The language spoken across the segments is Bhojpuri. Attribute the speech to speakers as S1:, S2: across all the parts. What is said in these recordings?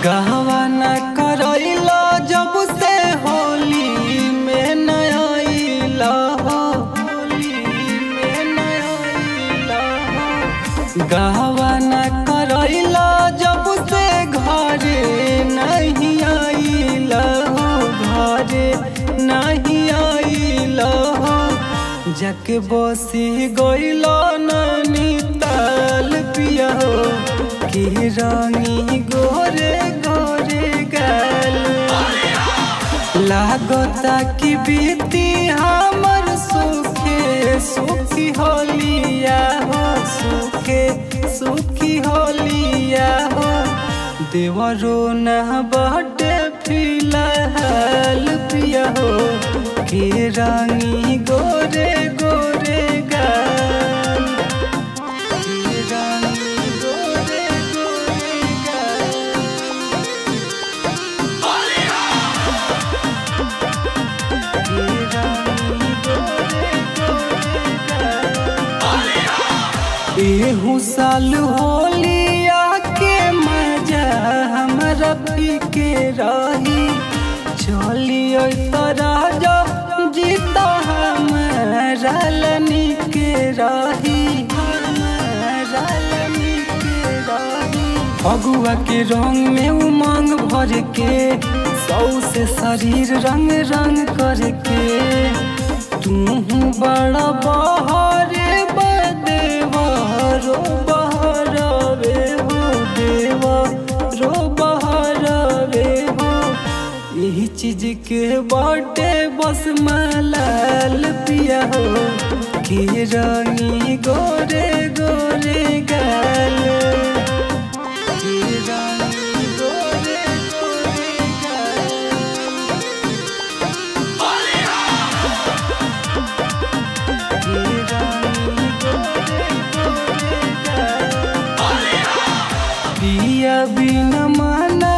S1: गहवा न करैला जब से होली में नया हो होली में नया हो गहवा न करैला जब से घरे नहीं आइला हो घरे नहीं आइला हो जके बसी गइला नानी ताल पिया हो की रानी गोरे गोरे गल लागता कि बीती हमर सुखे सुखी होलिया हो सुखे सुखी होलिया हो देवरो न बटे फिलहाल पिया हो के रानी गोरे गोरे गाल के रानी गोरे गोरे गाल के रानी गोरे गोरे गाल एहू साल होलिया के मजा हमरा पी के रही चलियो राजा जीता हमारा लनी के रही हमारा लनी के रही फगुआ के रंग में उमंग भर के सौ से शरीर रंग रंग करके तू बड़ा बहारे बदेवा रो बहरवे हो देवा रो बहरवे हो यही चीज के बाटे बस मलाल पिया हो के रानी गोरे गोरे गाल के रानी गोरे गोरे गाल के रानी गोरे गोरे गाल पिया बिन माना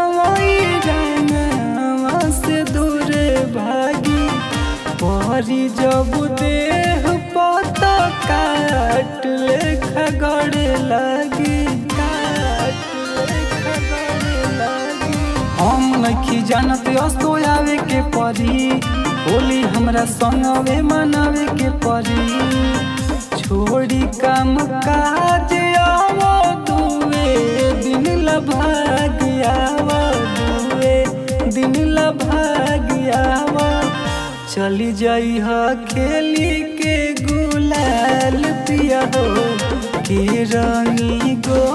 S1: रंगवा से दूर भागी परी जब देह पत काट लेखा गड़े लागी काट लेखा गड़े लागी हम नखी जानत असो आवे के परी होली हमरा संगवे मनावे के परी छोड़ी काम काज आवो दुए दिन ला भाग आवो दुए दिन ला भाग आवो चली जाई ह खेली के गुलाल पिया हो के रंगी गो